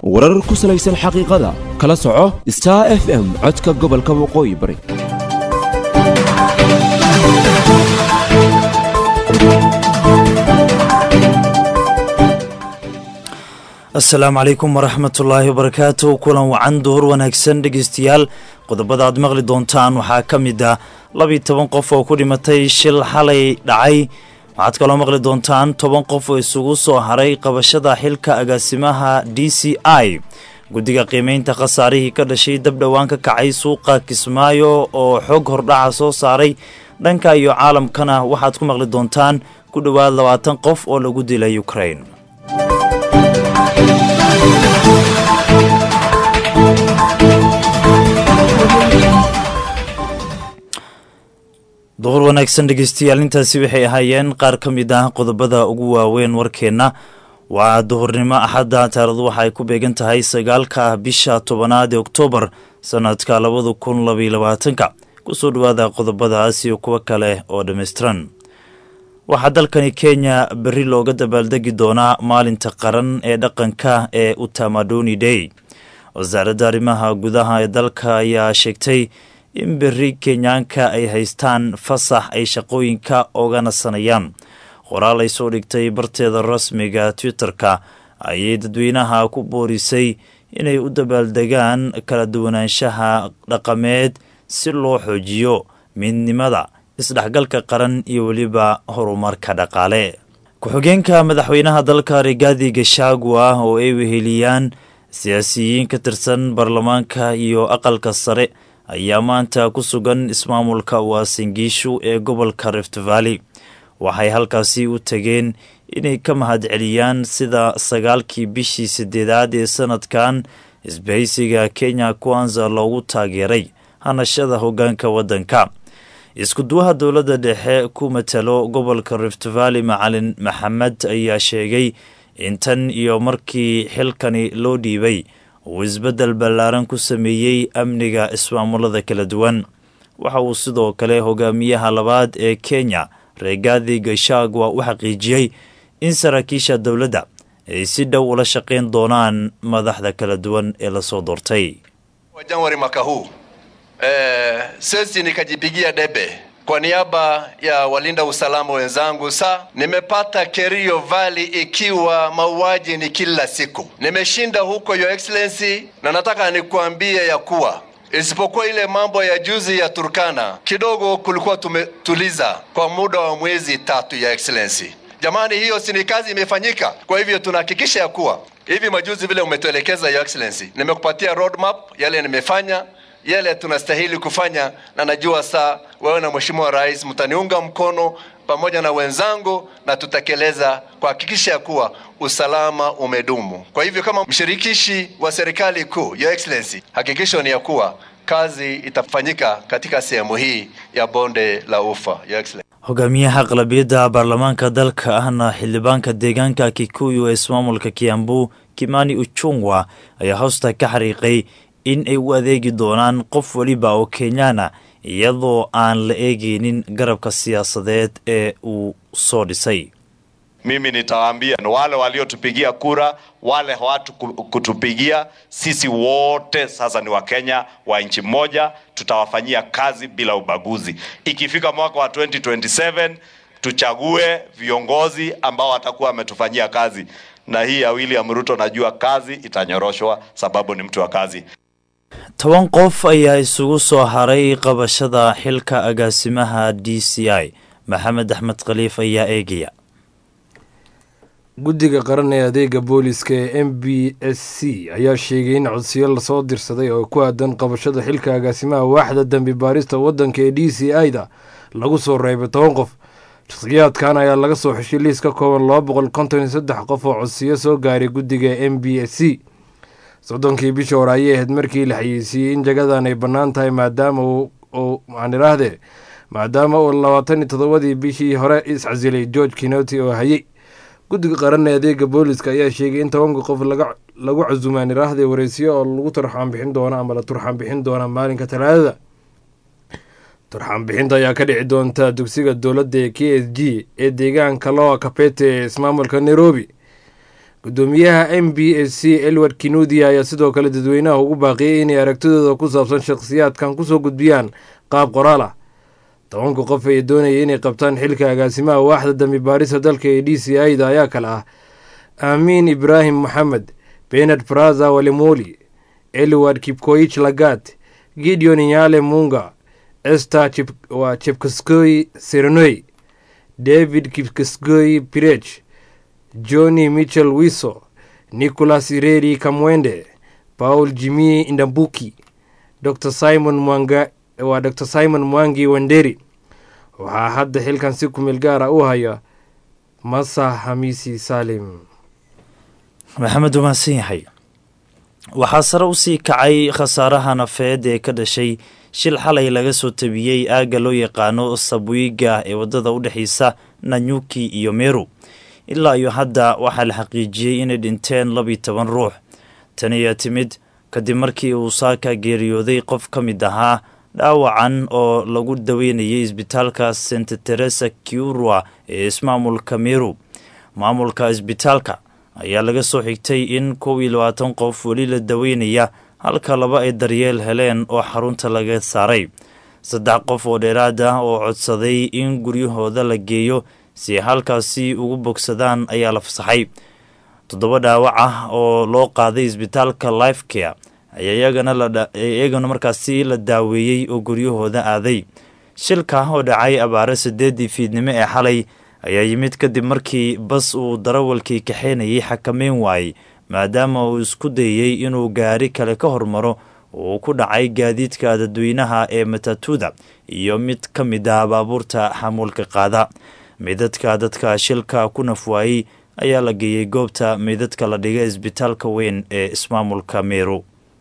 warar ku salaysan xaqiiqada kala soco star f m codka gobolka waqooyi bari asalaamu calaykum waraxmatullaahi wabarakaatu kulan wacan duhur wanaagsan dhegeystayaal qodobada aad maqli doontaan waxaa ka mid ah labiyi toban qof oo ku dhimatay shil xalay dhacay waxaad kaloo maqli doontaan toban qof oo isugu soo haray qabashada xilka agaasimaha d c i guddiga qiimeynta khasaarihii ka dhashay dab dhowaan ka kacay suuqa kismaayo oo xog hordhaca soo saaray dhanka iyo caalamkana waxaad ku maqli doontaan ku dhowaad labaatan qof oo lagu dilay ukrain duhur wanaagsan dhegeystayaal intaasi waxay ahaayeen qaar ka mid ah qodobada ugu waaweyn warkeenna waa duhurnimo axadda taarikhdu waxa ay ku beegan tahay sagaalka bisha tobanaad ee oktoobar sanadka labada kun labaiyo labaatanka kusoo dhawaada qodobadaas iyo kuwo kale oo dhammaystiran waxaa dalkani kenya berri looga dabaaldegi doonaa maalinta qaran ee dhaqanka ee utamadoni day wasaaradda arrimaha gudaha ee dalka ayaa sheegtay in berri kenyaanka ay haystaan fasax ay shaqooyinka oga nasanayaan qoraal ay soo dhigtay barteeda rasmiga twitter-ka ayay dadweynaha ku boorisay inay u dabaaldegaan kala duwanaanshaha dhaqameed si loo xoojiyo midnimada isdhexgalka qaran iyo weliba horumarka dhaqaale ku-xigeenka madaxweynaha dalka rigaadi gashagua oo ay weheliyaan siyaasiyiin ka tirsan baarlamaanka iyo aqalka sare ayaa maanta ku sugan ismaamulka waasingiishu ee gobolka rift valley waxay halkaasi u tageen inay ka mahadceliyaan sida sagaalkii bishii sideedaad ee sanadkan isbahaysiga kenya kwanza loogu taageeray hanashada hoggaanka waddanka iskuduwaha dowladda dhexe ku matalo gobolka rift valley macalin maxamed ayaa sheegay in tan iyo markii xilkani loo dhiibay uu isbeddel ballaaran ku sameeyey amniga ismaamulada kala duwan waxa uu sidoo kale hogaamiyaha labaad ee kenya reegaadi gashagwa u xaqiijiyey in saraakiisha dowladda ay si dhow ula shaqayn doonaan madaxda kala duwan ee lasoo doortay wa Januari mwaka huu eh, sisi nikajipigia debe kwa niaba ya walinda usalama wenzangu, sa nimepata Kerio Valley ikiwa mauaji ni kila siku. Nimeshinda huko Your Excellency, na nataka nikuambie ya kuwa isipokuwa ile mambo ya juzi ya Turkana, kidogo kulikuwa tumetuliza kwa muda wa mwezi tatu, ya Excellency. Jamani, hiyo si ni kazi imefanyika? Kwa hivyo tunahakikisha ya kuwa hivi majuzi vile umetuelekeza, Your Excellency, nimekupatia roadmap yale nimefanya yale tunastahili kufanya, na najua saa wewe na Mheshimiwa Rais mtaniunga mkono pamoja na wenzangu, na tutatekeleza kuhakikisha ya kuwa usalama umedumu. Kwa hivyo kama mshirikishi wa serikali kuu, Your Excellency, hakikisho ni ya kuwa kazi itafanyika katika sehemu hii ya bonde la Ufa, Your Excellency. hogaamiyaha aqlabiyadda baarlamaanka dalka ahna xildhibaanka deegaanka kikuyu ee ismaamulka kiambu kimani uchungwa ayaa hoosta ka xariiqay in ay u adeegi doonaan qof weliba oo kenyaana iyadoo aan la eegeynin garabka siyaasadeed ee uu soo dhisay mimi nitawaambia wale waliotupigia kura, wale hawatu kutupigia, sisi wote sasa ni Wakenya wa nchi moja, tutawafanyia kazi bila ubaguzi. Ikifika mwaka wa 2027 tuchague viongozi ambao watakuwa wametufanyia kazi, na hii ya William Ruto najua kazi itanyoroshwa sababu ni mtu wa kazi. toban qof ayaa isugu soo haray qabashada xilka agaasimaha d c i maxamed axmed khaliif ayaa eegaya guddiga qaran ee adeega booliska ee m b s c ayaa sheegay in codsiyo lasoo dirsaday oo ku aadan qabashada xilka agaasimaha waaxda dembi baarista waddanka ee d c i da lagu soo reebay toban qof shakhsiyaadkan ayaa laga soo xeshay liis ka kooban laba boqol konton iyo saddex qof oo codsiyo soo gaaray guddiga m b s c soddonkii bishii hore ayay ahayd markii la xayeysiiyey in jagadan ay bannaan tahay maadaama uu maxaan idhaahdee maadaama uu labaatan iyo toddobadii bishii hore iscasilay george kinoti oo hayey guddiga qaran ee adeega booliska ayaa sheegay in tobanka qof lagu casumaan idhaahdee wareysiyo oo lagu turxaan bixin doono ama la turxaan bixin doona maalinka talaadada turxaan bixinta ayaa ka dhici doonta dugsiga dowladda ee k s g ee deegaanka loa kapete ee ismaamulka nairobi gudoomiyaha m b s c elward kinudia ayaa sidoo kale dadweynaha ugu baaqiyey inay aragtidooda ku saabsan shakhsiyaadkan kusoo gudbiyaan qaab qoraal ah tobanka qof ee doonaya inay qabtaan xilka agaasimaha waaxda dambi baarista dalka ee d c i da ayaa kale ah aamiin ibraahim moxamed benard braza walemoli elward kipkoich lagat gideon inyale munga ester waa chepkaskoy serenoy david kipkaskoy pirech johnny michel wiso nicholas ireri kamwende paul jimi indambuki dr simon mwanga waa dr simon mwangi wanderi waxaa hadda xilkan si kumeel gaara u haya masa hamisi salim maxamed waa mahadsan yahay waxaa sare usii kacay khasaaraha nafeed ee ka dhashay shil xalay laga soo tabiyey aagga loo yaqaano sabwiiga ee waddada u dhexeysa nanyuki iyo meru ilaa iyo hadda waxaa la xaqiijiyey inay dhinteen labiyo toban ruux tan ayaa timid kadib markii uu saaka geeriyooday qof ka mid ahaa dhaawacan oo lagu daweynayay isbitaalka santa teresa kiurwa ee ismaamulka meru maamulka isbitaalka ayaa laga soo xigtay in kow iyo labaatan qof weli la daweynaya halka laba ay daryeel heleen oo xarunta laga saaray saddex qof oo dheeraad ah oo codsaday in guryahooda la geeyo si ay halkaasi ugu bogsadaan ayaa la fasaxay toddoba dhaawac ah oo loo qaaday isbitaalka life care ayaa iyagana markaasi la daaweeyey oo guryahooda aaday shilka oo dhacay abaare sideedii fiidnimo ee xalay ayaa yimid kadib markii bas uu darawalkii kaxeynayay xakameyn waayey maadaama uu isku dayey inuu gaari kale ka hormaro uu ku dhacay gaadiidka dadweynaha ee matatuda iyo mid ka mid ah baabuurta xamuulka qaada meydadka dadka shilka ku nafwaayey ayaa la geeyey goobta meydadka la dhigay isbitaalka weyn ee ismaamulka meru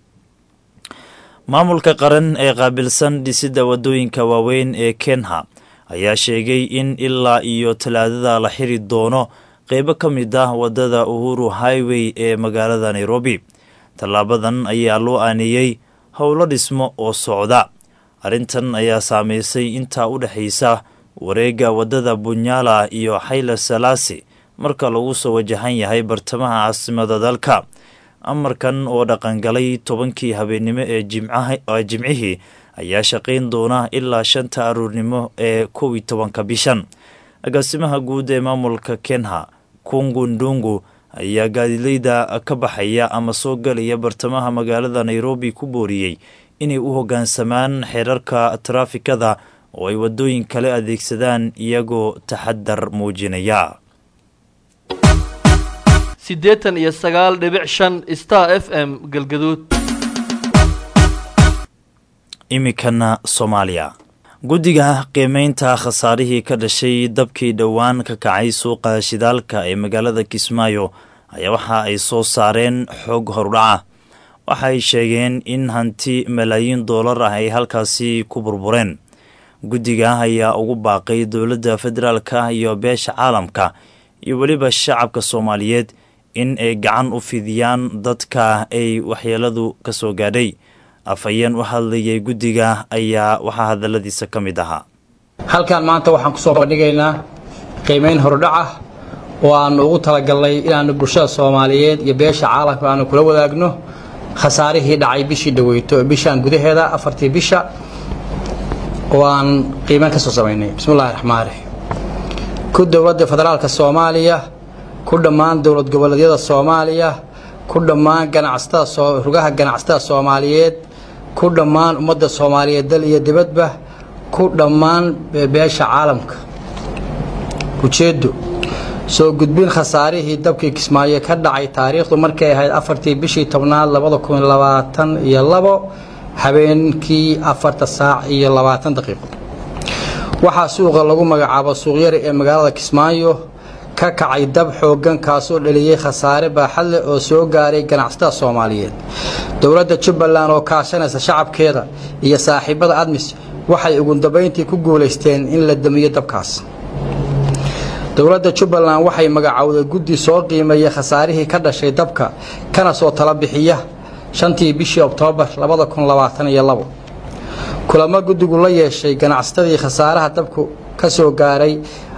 maamulka qaran ee qaabilsan dhisidda waddooyinka waaweyn ee kenha ayaa sheegay in ilaa iyo talaadada la xiri doono qeybo ka mid ah waddada uhuru highway ee magaalada nairobi tallaabadan ayaa loo aaneeyey howlo dhismo oo socda arrintan ayaa saameysay intaa u dhexaysa wareegga waddada bunyala iyo xayla salaasi marka lagu soo wajahan yahay bartamaha caasimada dalka amarkan oo dhaqangalay tobankii habeennimo ee jimcihii ayaa shaqayn doona ilaa shanta aruurnimo ee kow iyo tobanka bishan agaasimaha guud ee maamulka kenha kungu ndungu ayaa gaadileyda ka baxaya ama soo galaya bartamaha magaalada nairobi ku booriyey inay u hoggaansamaan xeerarka taraafikada oo ay waddooyin kale adeegsadaan iyagoo taxadar muujinaya siddeetan iyo sagaal dhibic shan star f m galgaduud iminkana soomaaliya guddiga qiimeynta khasaarihii ka dhashay dabkii dhowaan ka kacay suuqa shidaalka ee magaalada kismaayo ayaa waxa ay soo saareen xog horudhaca waxaay sheegeen in hanti malaayiin doolar ah ay halkaasi ku burbureen guddiga ayaa ugu baaqay dowladda federaalka iyo beesha caalamka iyo weliba shacabka soomaaliyeed in ay gacan u fidiyaan dadka ay waxyeeladu ka soo gaadhay afhayeen u hadlayay guddiga ayaa waxaa hadalladiisa ka mid ahaa halkan maanta waxaan ku soo bandhigaynaa qiimayn horudhac ah oo aannu ugu talagalnay inaannu bulshada soomaaliyeed iyo beesha caalamka aanu kula wadaagno khasaarihii dhacay bishii dhaweyto bishaan gudaheeda afartii bisha oo aan qiimayn ka soo samaynay bismillahi raxmaan raxiim ku dowladda federaalka soomaaliya ku dhammaan dowlad goboleedyada soomaaliya ku dhammaan ganacsatada rugaha ganacsatada soomaaliyeed ku dhammaan ummadda soomaaliyeed dal iyo dibadba ku dhammaan beesha caalamka ujeeddo soo gudbin khasaarihii dabkii kismaayo ka dhacay taariikhdu markay ahayd afartii bishii tobnaad labada kun labaatan iyo labo habeenkii afarta saac iyo labaatan daqiiqo waxaa suuqa lagu magacaabo suuqyari ee magaalada kismaayo ka kacay dab xooggan kaasoo dhaliyey khasaare baaxad leh oo soo gaaray ganacsatada soomaaliyeed dowladda jubbaland oo kaashanaysa shacabkeeda iyo saaxiibada admis waxay ugu dambayntii ku guulaysteen in la damiyo dabkaas dowladda jubbaland waxay magacowday guddi soo qiimeeya khasaarihii ka dhashay dabka kana soo tala bixiya shantii bishii oktoobar labada kun labaatan iyo labo kulamo guddigu la yeeshay ganacsatadii khasaaraha dabku ka soo gaaray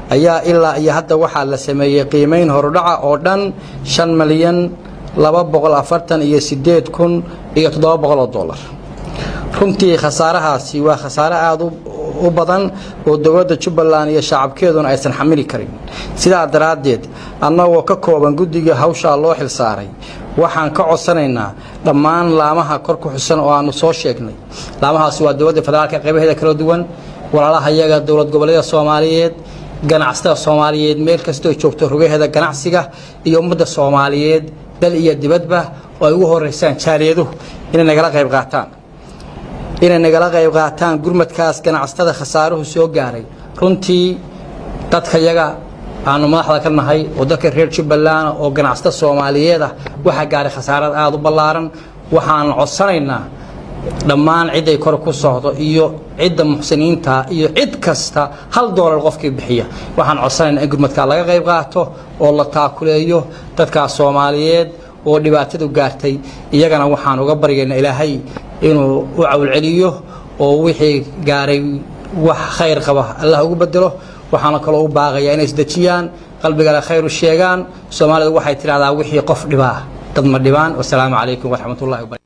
ayaa ilaa iyo hadda waxaa la sameeyey qiimayn horudhaca oo dhan shan malyan laba boqol afartan iyo sideed kun iyo toddoba boqol oo dollar runtii khasaarahaasi waa khasaare aada u badan oo dowladda jubbaland iyo shacabkeeduna aysan xamili karin sidaa daraaddeed annagoo ka kooban guddiga hawshaa loo xilsaaray waxaan ka codsanaynaa dhammaan laamaha kor ku xusan oo aannu soo sheegnay laamahaasi waa dowladda federaalka qaybaheeda kala duwan walaalaha iyaga dowlad goboleeda soomaaliyeed ganacsatada soomaaliyeed meel kastoo joogto rugaheeda ganacsiga iyo ummadda soomaaliyeed dal iyo dibadba oo ay ugu horeysaan jaaliyaduhu inay nagala qayb qaataan inay nagala qayb qaataan gurmadkaas ganacsatada khasaaruhu soo gaaray runtii dadka yaga aanu madaxda ka nahay oo dadka reer jubbaland oo ganacsatada soomaaliyeed ah waxaa gaaray khasaarad aada u ballaaran waxaan codsanaynaa dhammaan ciday kor ku socdo iyo cidda muxsiniinta iyo cid kasta hal doolar qofkii bixiya waxaan codsanaynaa in gurmadkaa laga qayb qaato oo la taakuleeyo dadkaas soomaaliyeed oo dhibaatadu gaartay iyagana waxaan uga baryaynaa ilaahay inuu u cawlceliyo oo wixii gaaray wax khayr qaba allah ugu bedelo waxaana kaloo u baaqayaa inay isdejiyaan qalbigale khayr u sheegaan soomaalidu waxay tidhahdaa wixii qof dhibaa dad ma dhibaan wasalaamu calaykum waraxmatullahi wabarakatu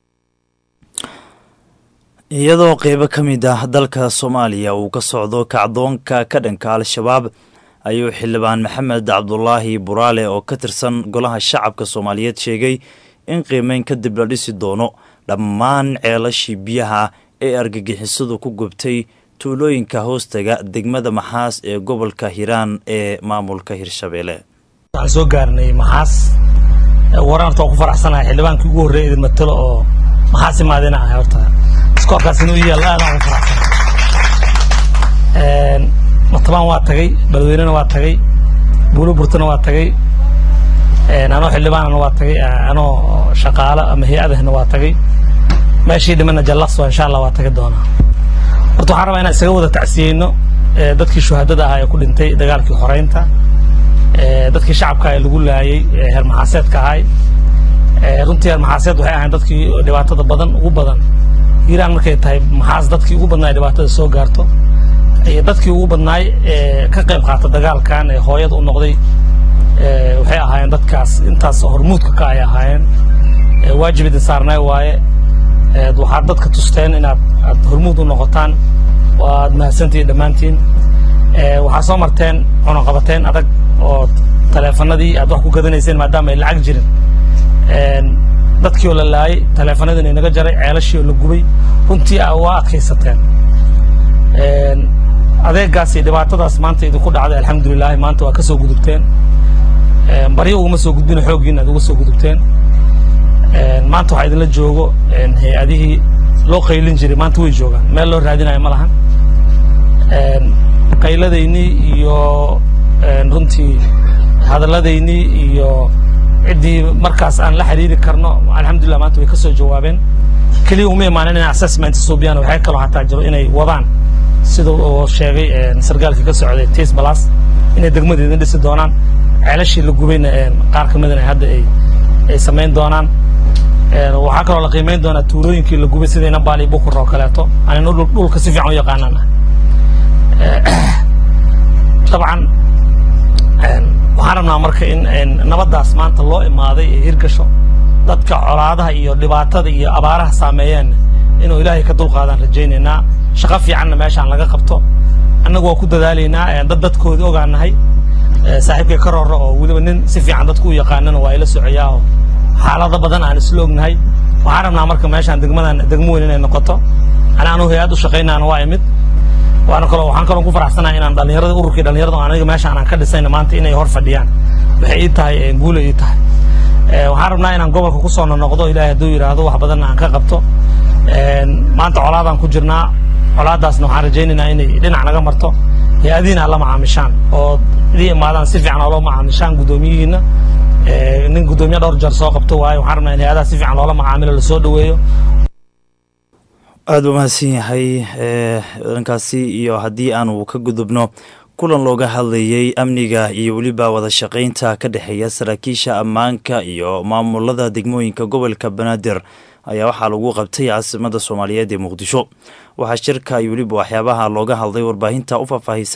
iyadoo qeybo ka mid ah dalka soomaaliya uu ka socdo kacdoonka ka dhanka al-shabaab ayuu xildhibaan maxamed cabdulaahi buraale oo ka tirsan golaha shacabka soomaaliyeed sheegay in qiimeyn kadib la dhisi doono dhammaan ceelashii biyaha ee argagixisadu ku gubtay tuulooyinka hoostaga degmada maxaas ee gobolka hiiraan ee maamulka hirshabeelle waxaan soo gaarnay maxaas wararta waa ku faraxsanahay xildhibaankii ugu horreeya idin matalo oo maxaas imaadina ahay horta iskoorkaas inuu yaal aad aan ugu faraxsanahay matabaan waa tagay balweynena waa tagay buulo burtana waa tagay anoo xildhibaanana waa tagay anoo shaqaalo ama hay-adahna waa tagay meeshii dhimana jallaqso insha allah waa tagi doonaa horta waxaan rabaa inaan isaga wada tacsiyeyno dadkii shuhadada ahaa ee ku dhintay dagaalkii xoreynta dadkii shacabka ee lagu laayay heermaxaaseedka ahay runtii heermaxaaseed waxay ahayn dadkii dhibaatada badan ugu badan hiiraan markay tahay maxaas dadkii ugu badnaay dhibaatada soo gaarto iyo dadkii ugu badnaay ee ka qayb qaata dagaalkan ee hooyada u noqday waxay ahaayeen dadkaas intaas hormuudka ka ay ahaayeen waajib idin saarnay waaye waxaad dadka tusteen inaad aad hormuud u noqotaan waad mahadsantihiin dhammaantiin waxaa soo marteen cunaqabateen adag oo taleefanadii aad wax ku gadanayseen maadaama ay lacag jirin dadkii oo la laayay taleefanadiina inaga jaray ceelashii oo la gubay runtii waa adkaysateen adeegaas iyo dhibaatadaas maanta idinku dhacday alxamdulilaahi maanta waa ka soo gudubteen baryo uguma soo gudbina xooggiina aad uga soo gudubteen maanta waxaa idinla joogo hay-adihii loo qaylin jiray maanta way joogaan meel loo raadinayo ma lahan qayladaynii iyo runtii hadalladaynii iyo ciddii markaas aan la xiriiri karno alxamdulillah maanta way ka soo jawaabeen keliya uma imaanin inay assessment suubiyaan waxay kaloo hataa jiro inay wadaan sida uu sheegay sargaalkii ka socday tis balas inay degmada idin dhisi doonaan ceelashii la gubayna qaar ka midana hadda ay ay samayn doonaan waxaa kaloo la qiimayn doonaa tuulooyinkii la gubay sidayna baali bukur oo kaleeto anina dhulka si fiican u yaqaanaan dabcan waxaan rabnaa marka in nabaddaas maanta loo imaaday ee hirgasho dadka colaadaha iyo dhibaatada iyo abaaraha saameeyeen inuu ilaahay ka dulqaadaan rajaynaynaa shaqo fiicanna meeshaan laga qabto annagu waa ku dadaalaynaa dad dadkoodii ogaanahay saaxiibkay ka rooro oo weliba nin si fiican dadku u yaqaanana waa ila socoyaa oo xaalado badan aan isla ognahay waxaan rabnaa marka meeshaan degmadan degmo weyn inay noqoto ana anu hay-ad u shaqaynaana waa imid waana kaloo waxaan kaloo ku faraxsanahay inaan dhalinyarada ururkii dhalinyarada oo aniga meeshaan aan ka dhisayna maanta inay hor fadhiyaan waxay ii tahay guula ii tahay waxaan rabnaa inaan gobolka ku soo noqdo ilaahay hadduu yidhaahdo wax badanna aan ka qabto maanta colaadaan ku jirnaa colaadaasna waxaan rajaynaynaa inay dhinac naga marto hay-adihiina la macaamishaan oo idii imaadaan si fiican oola macaamishaan guddoomiyihiina nin guddoomiye dhowr jeer soo qabto waaye waxaan rabnaa in hay-adaha si fiican loola macaamilo lasoo dhoweeyo aada u mahadsan yahay dhankaasi iyo haddii aanu ka gudubno kulan looga hadlayey amniga iyo weliba wada shaqaynta ka dhexeeya saraakiisha ammaanka iyo maamulada degmooyinka gobolka banaadir ayaa waxaa lagu qabtay caasimada soomaaliyeed ee muqdisho waxaa shirka iyo weliba waxyaabaha looga hadlay warbaahinta u faahfaahisay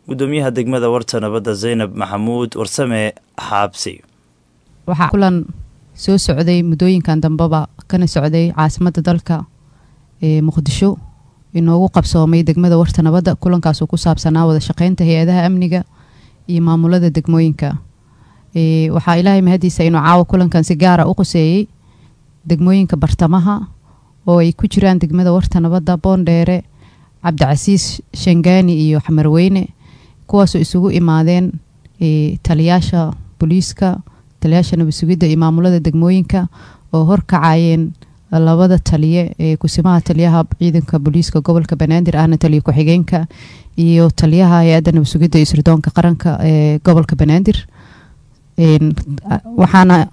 gudoomiyaha degmada warta nabadda zaynab maxamuud warsame xaabsi waxaa kulan soo socday muddooyinkan dambeba kana socday caasimadda dalka ee muqdisho inoogu qabsoomay degmada warta nabadda kulankaasoo ku saabsanaa wada shaqeynta hay-adaha amniga iyo maamulada degmooyinka waxaa ilaahay mahadiisa inuu caawa kulankan si gaara u qoseeyey degmooyinka bartamaha oo ay ku jiraan degmada warta nabadda boondheere cabdicasiis shangaani iyo xamarweyne kuwaasoo isugu imaadeen taliyaasha booliiska taliyaasha nabad sugidda iyo maamulada degmooyinka oo horkacayeen labada taliye ee kusimaha taliyaha ciidanka booliiska gobolka banaadir ahna taliya ku-xigeenka iyo taliyaha hay-adda nabad sugidda iyo sirdoonka qaranka ee gobolka banaadir waxaana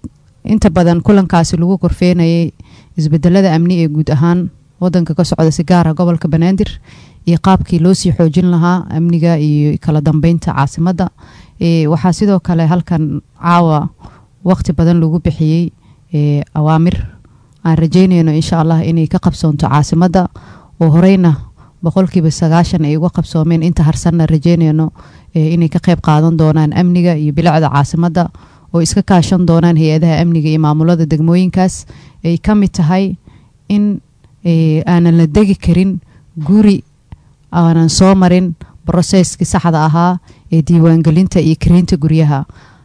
inta badan kulankaasi lagu korfeenayay isbedelada amni ee guud ahaan wadanka ka socda si gaara gobolka banaadir iyo qaabkii loo sii xoojin lahaa amniga iyo kala dambeynta caasimadda waxaa sidoo kale halkan caawa waqti badan lagu bixiyey awaamir aan rajeynayno insha allah inay ka qabsoonto caasimadda oo horeyna boqolkiiba sagaashan ay uga qabsoomeen inta harsanna rajeynayno inay ka qeyb qaadan doonaan amniga iyo bilicda caasimadda oo iska kaashan doonaan hay-adaha amniga iyo maamulada degmooyinkaas ay ka mid tahay in aanan la degi karin guri aanan soo marin broseskii saxda ahaa ee diiwaangelinta iyo kareynta guryaha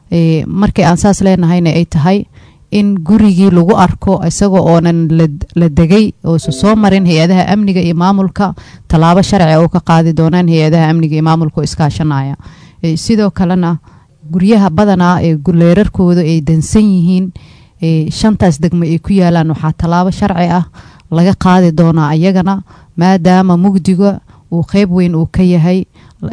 markii aan saas leenahayna ay tahay in gurigii lagu arko isagoo oonan la degay oosa soo marin hay-adaha amniga iyo maamulka tallaabo sharci oo ka qaadi doonaan hay-adaha amniga iyo maamulka oo iskaashanaya sidoo kalena guryaha badanaa ee leerarkooda ay dansan yihiin shantaas degmo ay ku yaalaan waxaa tallaabo sharci ah laga qaadi doonaa ayagana maadaama mugdiga uu qeyb weyn uu ka yahay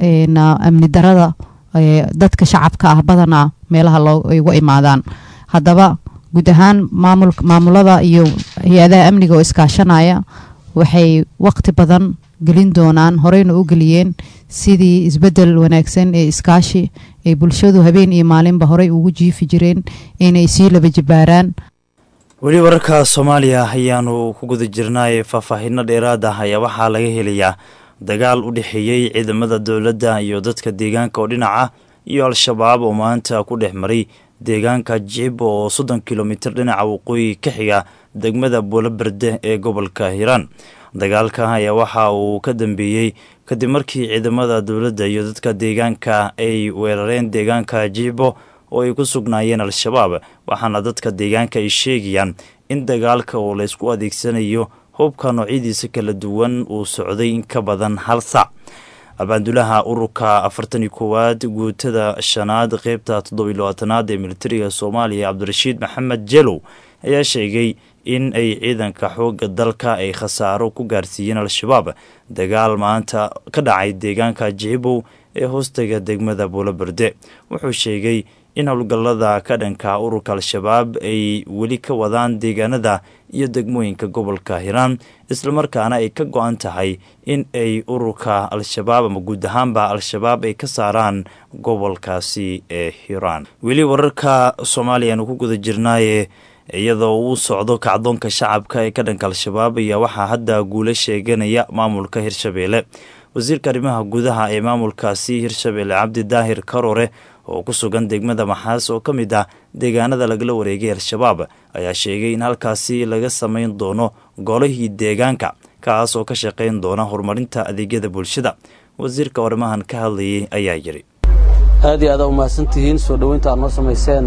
amni darada dadka shacabka ah badanaa meelaha ay uga imaadaan haddaba guud ahaan maamulada iyo hay-adaha amniga oo iskaashanaya waxay waqti badan gelin doonaan horeyna u geliyeen sidii isbedel wanaagsan ee iskaashi ay bulshadu habeen iyo maalinba horey ugu jiifi jireen inay sii laba jibaaraan weli wararka soomaaliya ayaanu ku guda jirnaaye faahfaahinno dheeraad ah ayaa waxaa laga helayaa dagaal u dhexeeyey ciidamada dowladda iyo dadka deegaanka oo dhinaca iyo al-shabaab oo maanta ku dhex maray deegaanka jicib oo soddon kilomitir dhinaca waqooyi ka xiga degmada buuloberde ee gobolka hiiraan dagaalka ayaa waxa uu ka dambeeyey kadib markii ciidamada dowladda iyo dadka deegaanka ay weerareen deegaanka jicibo oo ay ku sugnaayeen al-shabaab waxaana dadka deegaanka ay sheegayaan in dagaalka oo laysku adeegsanayo hubka noocyadiisa kala duwan uu socday in ka badan hal sac abaandulaha ururka afartan iyo koowaad guutada shanaad qeybta toddobiy labaatanaad ee militariga soomaaliya cabdirashiid maxamed jelow ayaa sheegay in ay ciidanka xoogga dalka ay khasaaro ku gaarsiiyeen al-shabaab dagaal maanta ka dhacay deegaanka jicibow ee hoostaga degmada buuloberde wuxuu sheegay in howlgallada ka dhanka ururka al-shabaab ay weli ka wadaan deegaanada iyo degmooyinka gobolka hiiraan islamarkaana ay ka go-an tahay in ay ururka al-shabaab ama guud ahaanba al-shabaab ay ka saaraan gobolkaasi ee hiiraan weli wararka soomaaliya aanu ku guda jirnaaye iyadoo uu socdo kacdoonka shacabka ee ka dhanka al-shabaab ayaa waxaa hadda guula sheeganaya maamulka hirshabeelle wasiirka arrimaha gudaha ee maamulkaasi hirshabeelle cabdi daahir karore oo ku sugan degmada maxaas oo ka mid ah deegaanada lagala wareegay al-shabaab ayaa sheegay in halkaasi laga samayn doono golihii deegaanka kaas oo ka shaqayn doona horumarinta adeegyada bulshada wasiirka arrimahan ka hadlayay ayaa yidhi aad iyo aad u mahadsantihiin soo dhoweynta aad noo samayseen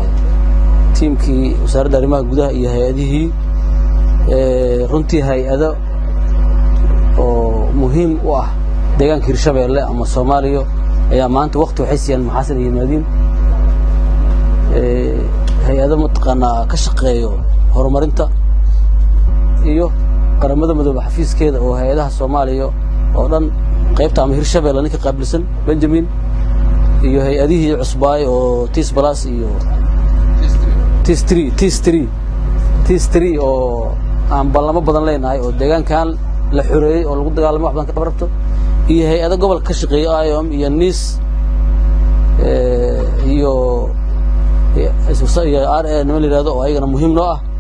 tiimkii wasaaradda arrimaha gudaha iyo hay-adihii runtii hay-ado oo muhiim u ah deegaanka hirshabeelle ama soomaaliya ayaa maanta wakti waxay siiyaan maxaasan iyo yimaadiin hay-ado mataqaanaa ka shaqeeyo horumarinta iyo qaramada madoobe xafiiskeeda oo hay-adaha soomaaliya oo dhan qaybta ama hirshabeelle ninka qaabilsan benjamin iyo hay-adihii cusbaay oo tis balas iyo tis tree tis tree tis tree oo aan ballamo badan leenahay oo deegaankan la xoreeyey oo lagu dagaalamay wax badan ka qabarabto iyo hay-ado gobolka ka shaqeeya iom iyo nis iyo iyo r a nima la yihahdo oo ayagana muhiim noo ah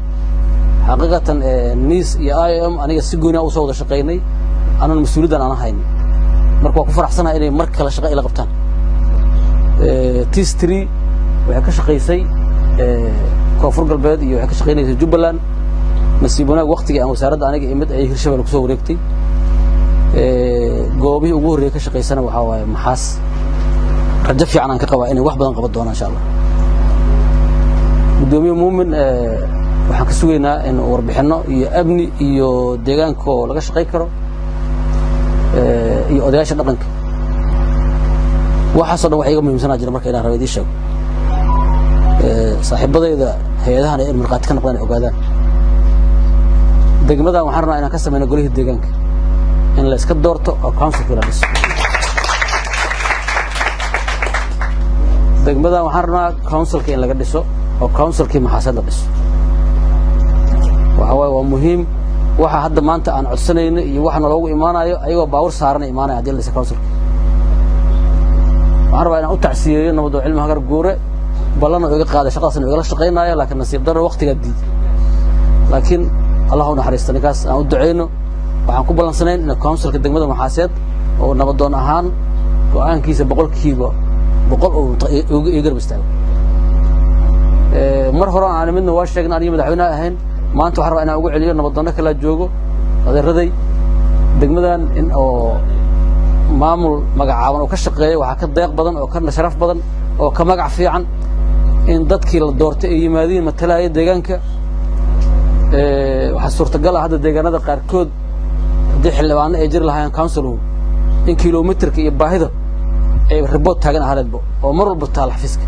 xaqiiqatan nis iyo iom aniga si gooni a usoo wada shaqaynay anan mas-uuliyaddan aan ahayn marka waa ku faraxsanahay inay mar kale shaqo ila qabtaan tis tree waxay ka shaqaysay koonfur galbeed iyo waxay ka shaqaynaysay jubbaland nasiib wanaag waktigii aan wasaaradda aniga imid ayay hirshabelle kusoo wareegtay goobihii ugu horreeyay ka shaqaysana waxaa waaye maxaas rajo fiican aan ka qabaa inay wax badan qaban doonaan insha allah guddoomiye muumin waxaan ka sugaynaa in warbixinno iyo amni iyo deegaanka oo laga shaqay karo iyo odayaasha dhaqanka waxaasoo dhan wax iga muhiimsanaa jira marka inaan raba idiin sheego saaxiibadayda hay-adahana in markhaati ka noqdaan ay ogaadaan degmadan waxaan rabnaa inaan ka samayno golihii deegaanka in la iska doorto oo councilkii la dhiso degmadan waxaan rabnaa councilka in laga dhiso oo councilkii maxaasad la dhiso waxa waaye waa muhiim waxa hadda maanta aan codsanayno iyo waxa naloogu imaanayo ayagoo baawur saarana imaanaya haddii la dhisa councilka waxaan rabaa inaan u tacsiyeeyo nabadoo cilmi hagar guure ballan oo iga qaaday shaqadaasna igala shaqaynaayo laakiin nasiib darro waktigaa diiday laakiin allah u naxariista ninkaas aan u ducayno waxaan ku ballansanayn in councilka degmada maxaaseed oo nabadoon ahaan go'aankiisa boqolkiiba boqol uu ii garab istaago mar hore aan midna waa sheegna aniga madaxweynaha ahayn maanta waxaan rabaa inaan ugu celiyo nabadoonno kalaa joogo adeeraday degmadan in oo maamul magacaaban oo ka shaqeeya waxaa ka deeq badan oo ka sharaf badan oo ka magac fiican in dadkii la doortay ay yimaadiin matalaya deegaanka waxaa suurtagal ah hadda deegaanada qaarkood haddii xildhibaano ay jiri lahaayeen councilgu in kilomitirka iyo baahida ay ribood taagan ahaaneedba oo mar walba taal xafiiska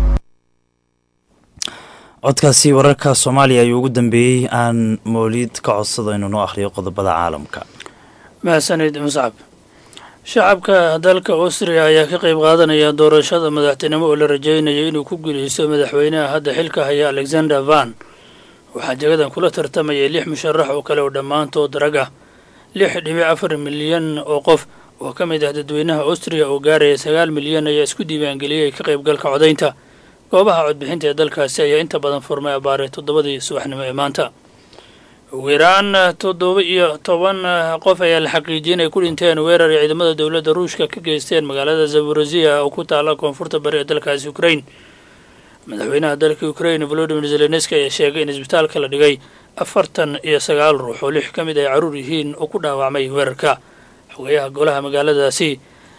codkaasi wararka soomaaliya ayuu ugu dambeeyey aan mawliid ka codsado inuu noo akhriyo qodobada caalamka mahadsanid muscab shacabka dalka austriya ayaa ka qayb qaadanaya doorashada madaxtinimo oo la rajeynaya inuu ku guuleysto madaxweynaha hadda xilka haya alexander van waxaa jagadan kula tartamayay lix musharax oo kale oo dhammaantood rag ah lix dhibic afar milyan oo qof oo ka mid ah dadweynaha austriya oo gaaraya sagaal milyan ayaa isku diiwaangeliyey ka qaybgalka codaynta goobaha codbixinta ee dalkaasi ayaa inta badan furmay abaare toddobadii subaxnimo ee maanta ugu yaraan toddoba iyo toban qof ayaa la xaqiijiyey inay ku dhinteen weerar ay ciidamada dowladda ruushka ka geysteen magaalada zaborozia oo ku taala koonfurta bari ee dalkaasi ukrain madaxweynaha dalka ukrain volodimir zelenski ayaa sheegay in isbitaalka la dhigay afartan iyo sagaal ruux oo lix ka mid ay carruur yihiin oo ku dhaawacmay weerarka xogayaha golaha magaaladaasi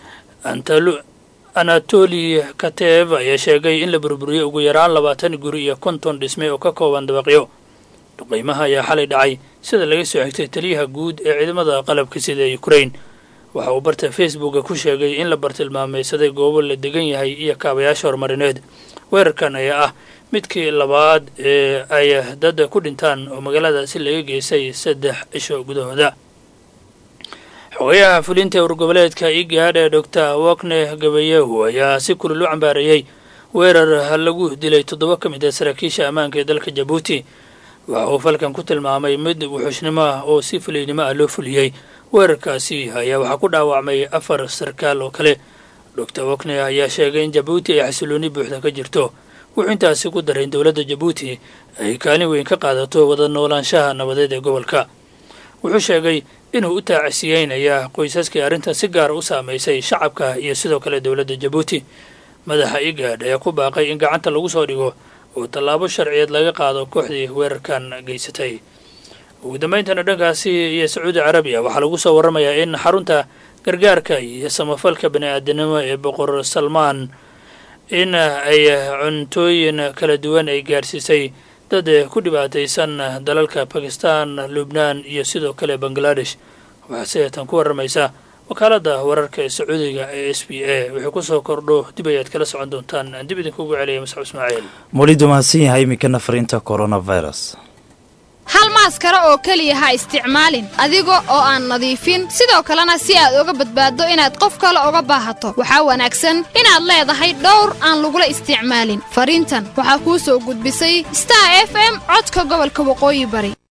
anatoli katev ayaa sheegay in la burburiyey ugu yaraan labaatan guri iyo konton dhisme oo ka kooban dabaqyo duqeymaha ayaa xalay dhacay sida laga soo xigtay taliyaha guud ee ciidamada qalabka sida ee ukrain waxa uu barta facebooka ku sheegay in la bartilmaameysaday goobo la degan yahay iyo kaabayaasha horumarineed weerarkan ayaa ah midkii labaad ee ay dad ku dhintaan oo magaaladaasi laga geystay saddex cisho gudahooda xogayaha fulinta urgoboleedka igaadh ee doctor wokne gabayehu ayaa si kulul u cambaareeyey weerar lagu dilay toddoba ka mid ah saraakiisha ammaanka ee dalka jabuuti waxa uu falkan ku tilmaamay mid wuxuushnimo ah oo si fuliynimo ah loo fuliyey weerarkaasi ayaa waxaa ku dhaawacmay afar sarkaal oo kale doctor wokne ayaa sheegay in jabuuti ay xasilooni buuxda ka jirto wuxuu intaasi ku daray in dowladda jabuuti ay kaalin weyn ka qaadato wada noolaanshaha nabadeed ee gobolka wuxuu sheegay inuu u taacisiyeynaya qoysaskii arrintan si gaara u saamaysay shacabka iyo sidoo kale dowladda jabuuti madaxa igaadh ayaa ku baaqay in gacanta lagu soo dhigo oo tallaabo sharciyeed laga qaado kooxdii weerarkan geysatay ugu dambayntana dhankaasi iyo sacuudi carabiya waxaa lagu soo warramayaa in xarunta gargaarka iyo samafalka bani-aadanimo ee boqor salmaan in ay cuntooyin kala duwan ay gaarsiisay dad ku dhibaataysan dalalka bakistan lubnaan iyo sidoo kale bangaladesh waxaa sideetan ku warramaysa wakaaladda wararka ee sacuudiga ee s b a wixii kusoo kordho dib ayaad kala socon doontaan aan dib idinkugu celiyay masxab ismaaciil mawlidu mahadsan yahay iminkana fariinta coronavirus hal maaskaro oo keliya ha isticmaalin adiga oo aan nadiifin sidoo kalena si aad uga badbaaddo inaad qof kale uga baahato waxaa wanaagsan inaad leedahay dhowr aan lagula isticmaalin fariintan waxaa kuu soo gudbisay star f m codka gobolka waqooyi bari